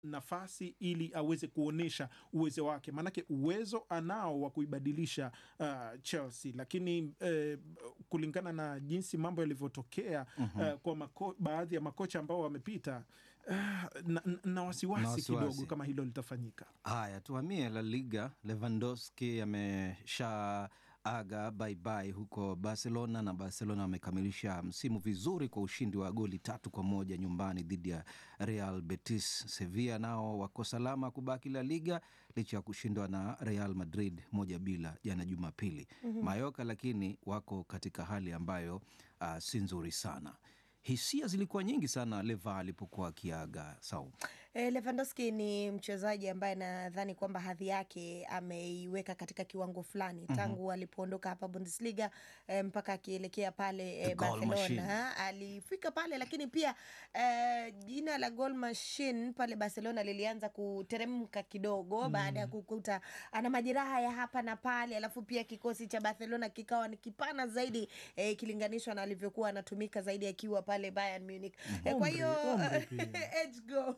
nafasi ili aweze kuonyesha uwezo wake, maanake uwezo anao wa kuibadilisha uh, Chelsea, lakini uh, kulingana na jinsi mambo yalivyotokea uh, kwa mako, baadhi ya makocha ambao wamepita uh, na, na wasiwasi Na wasiwasi. kidogo kama hilo litafanyika. Haya, tuhamie La Liga. Lewandowski amesha aga baibai huko Barcelona na Barcelona wamekamilisha msimu vizuri kwa ushindi wa goli tatu kwa moja nyumbani dhidi ya Real Betis. Sevilla nao wako salama kubaki La Liga licha ya kushindwa na Real Madrid moja bila jana Jumapili. Mayoka lakini wako katika hali ambayo uh, si nzuri sana. Hisia zilikuwa nyingi sana Leva alipokuwa akiaga sau E, Lewandowski ni mchezaji ambaye nadhani kwamba hadhi yake ameiweka katika kiwango fulani tangu alipoondoka hapa Bundesliga e, mpaka akielekea pale The e, goal machine. Barcelona alifika pale, lakini pia e, jina la goal machine pale Barcelona lilianza kuteremka kidogo baada ya kukuta ana majeraha ya hapa na pale, alafu pia kikosi cha Barcelona kikawa ni kipana zaidi e, ikilinganishwa na alivyokuwa anatumika zaidi akiwa pale Bayern Munich. E, kwa Umri- hiyo umri pia. age go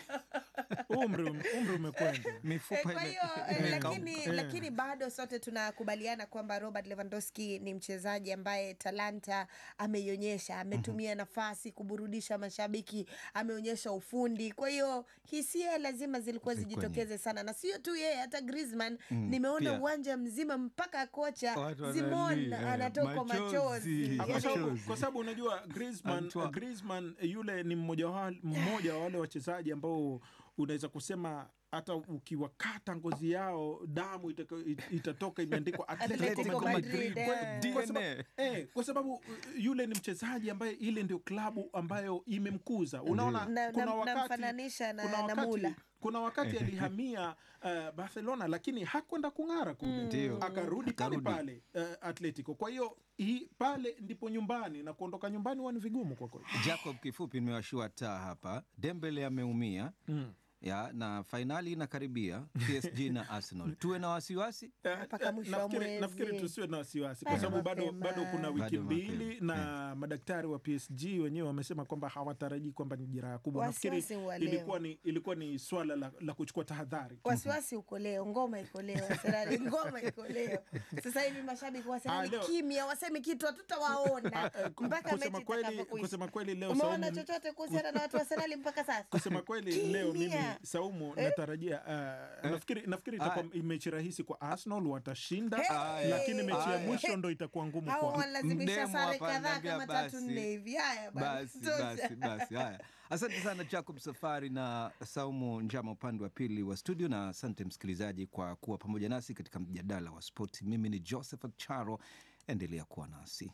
Umri, umri umekwenda. Eh, mifupa kwa ime- hiyo eh, imekauka. lakini, lakini bado sote tunakubaliana kwamba Robert Lewandowski ni mchezaji ambaye talanta ameionyesha, ametumia nafasi kuburudisha mashabiki, ameonyesha ufundi. Kwa hiyo hisia lazima zilikuwa Zilikuwa zijitokeze sana, na sio tu yeye, hata Griezmann nimeona pia. uwanja mzima mpaka kocha Watu Simon wanalia, eh, anatokwa machozi. machozi. Ah, kwa sababu- Machozi. kwa sababu unajua Griezmann, Antoine. Griezmann yule ni mmoja wa, mmoja wa wale wachezaji ambao unaweza kusema hata ukiwakata ngozi yao damu itaka, it- itatoka imeandikwa Atletico Atletico Madrid. Madrid, Kwa- eh. kwa sababu- DNA. eh, kwa sababu uh, yule ni mchezaji ambaye ile ndio klabu ambayo imemkuza. Unaona, Na- kuna na- wakati namfananisha na- kuna na wakati, Mula. kuna wakati alihamia uh, Barcelona lakini hakwenda kung'ara kule, Ndio. akarudi pale Akarudi. pale uh, Atletico. Kwa hiyo hii pale ndipo nyumbani na kuondoka nyumbani huwa ni vigumu kwa kweli. Jacob, kifupi nimewashua taa hapa. Dembele ameumia ya na fainali inakaribia PSG na Arsenal. Tuwe na wasiwasi Eh, Mpaka eh, mwisho wa nafikiri, mwezi. nafikiri tusiwe na wasiwasi kwa Bado sababu bado, mapema. bado kuna wiki Bado mbili mapema. na madaktari wa PSG wenyewe wamesema kwamba hawatarajii kwamba ni jeraha kubwa. Nafikiri Wasiwasi wa leo. ilikuwa ni, ilikuwa ni swala la, la kuchukua tahadhari. wasiwasi uko leo, ngoma iko leo, Arsenali ngoma iko leo. Sasa hivi mashabiki wa Ah, Arsenali leo- kimya, wasemi kitu, hatutawaona ku- mpaka kusema mechi kweli- itakapokuisha. kusema kweli leo Umeona Saumu- chochote kuhusiana na watu wa Arsenali mpaka sasa? Kusema kweli leo mimi Kimya. Saumu natarajia uh, nafikiri, nafikiri itakuwa mechi rahisi kwa Arsenal, watashinda Hey! lakini mechi ya Haya. mwisho ndo itakuwa ngumu Hao kwao. wanalazimisha Mdemu sare hapa kadhaa ananiambia kama tatu basi. nne hivi. Haya bana, basi tosha. basi basi. Haya, asante sana Jacob Safari na Saumu Njama upande wa pili wa studio, na asante msikilizaji kwa kuwa pamoja nasi katika mjadala wa spoti. Mimi ni Joseph Charo, endelea kuwa nasi.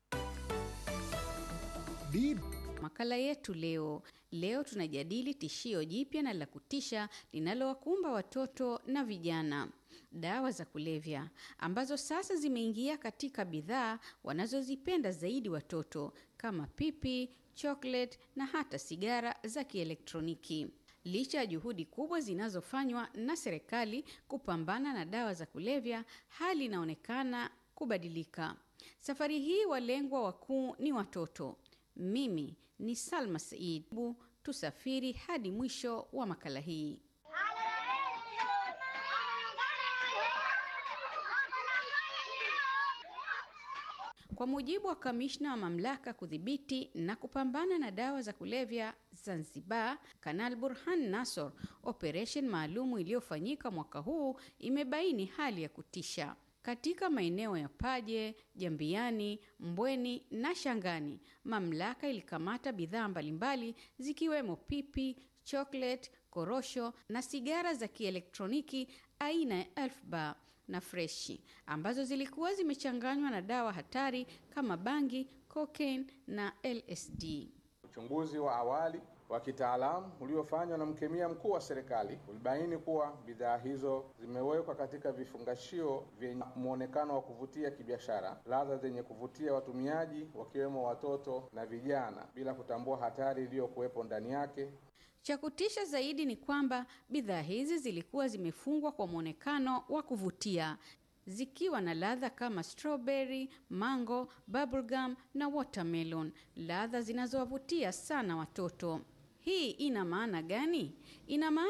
Makala yetu leo leo tunajadili tishio jipya na la kutisha linalowakumba watoto na vijana, dawa za kulevya ambazo sasa zimeingia katika bidhaa wanazozipenda zaidi watoto kama pipi, chocolate na hata sigara za kielektroniki. Licha ya juhudi kubwa zinazofanywa na serikali kupambana na dawa za kulevya, hali inaonekana kubadilika. Safari hii walengwa wakuu ni watoto. Mimi ni Salma Said. Bu, tusafiri hadi mwisho wa makala hii. Kwa mujibu wa kamishna wa mamlaka kudhibiti na kupambana na dawa za kulevya Zanzibar, Kanal Burhan Nassor, operesheni maalumu iliyofanyika mwaka huu imebaini hali ya kutisha katika maeneo ya Paje, Jambiani, Mbweni na Shangani. Mamlaka ilikamata bidhaa mbalimbali zikiwemo pipi, chocolate, korosho na sigara za kielektroniki aina ya Elf Bar na freshi ambazo zilikuwa zimechanganywa na dawa hatari kama bangi, cocaine na LSD. Uchunguzi wa awali wa kitaalamu uliofanywa na mkemia mkuu wa serikali ulibaini kuwa bidhaa hizo zimewekwa katika vifungashio vyenye muonekano wa kuvutia kibiashara, ladha zenye kuvutia watumiaji wakiwemo watoto na vijana, bila kutambua hatari iliyokuwepo ndani yake. Cha kutisha zaidi ni kwamba bidhaa hizi zilikuwa zimefungwa kwa mwonekano wa kuvutia zikiwa na ladha kama strawberry, mango, bubblegum na watermelon, ladha zinazowavutia sana watoto. Hii ina maana gani? Ina maana